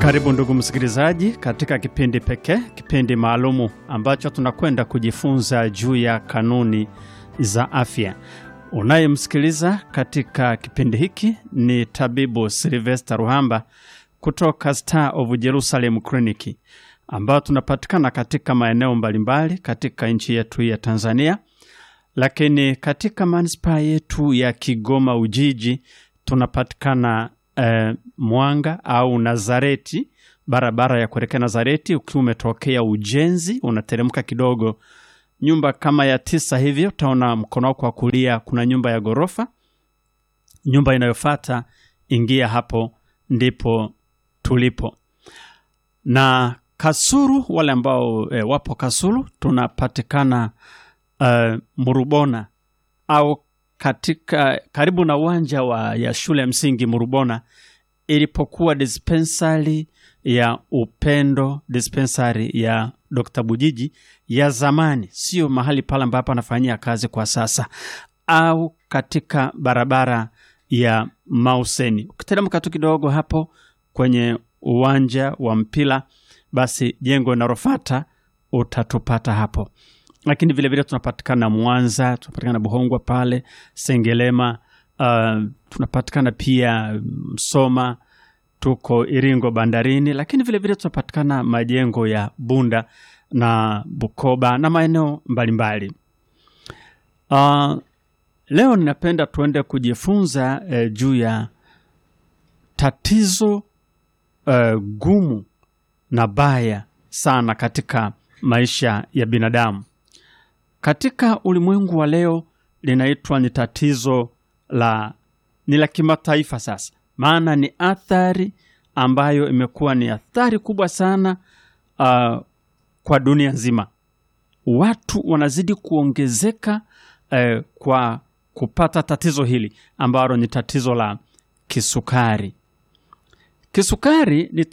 Karibu ndugu msikilizaji, katika kipindi pekee, kipindi maalumu ambacho tunakwenda kujifunza juu ya kanuni za afya. Unayemsikiliza katika kipindi hiki ni tabibu Silvester Ruhamba kutoka Star of Jerusalem Clinic, ambao tunapatikana katika maeneo mbalimbali katika nchi yetu ya Tanzania, lakini katika manispaa yetu ya Kigoma Ujiji tunapatikana eh, Mwanga au Nazareti, barabara ya kuelekea Nazareti. Ukiwa umetokea Ujenzi, unateremka kidogo, nyumba kama ya tisa hivyo, utaona mkono wako wa kulia kuna nyumba ya ghorofa. Nyumba inayofuata ingia hapo, ndipo tulipo. Na Kasulu, wale ambao eh, wapo Kasulu, tunapatikana eh, Murubona au katika karibu na uwanja wa ya shule ya msingi Murubona ilipokuwa dispensari ya Upendo, dispensari ya Dr. Bujiji ya zamani, sio mahali pale ambapo anafanyia kazi kwa sasa, au katika barabara ya Mauseni. Ukiteremka tu kidogo hapo kwenye uwanja wa mpira, basi jengo linalofuata utatupata hapo lakini vilevile tunapatikana Mwanza, tunapatikana Buhongwa pale Sengelema, uh, tunapatikana pia Msoma, tuko Iringo bandarini, lakini vilevile tunapatikana majengo ya Bunda na Bukoba na maeneo mbalimbali. Uh, leo ninapenda tuende kujifunza eh, juu ya tatizo eh, gumu na baya sana katika maisha ya binadamu katika ulimwengu wa leo linaitwa ni tatizo la ni la kimataifa sasa, maana ni athari ambayo imekuwa ni athari kubwa sana uh, kwa dunia nzima. Watu wanazidi kuongezeka uh, kwa kupata tatizo hili ambalo ni tatizo la kisukari. Kisukari ni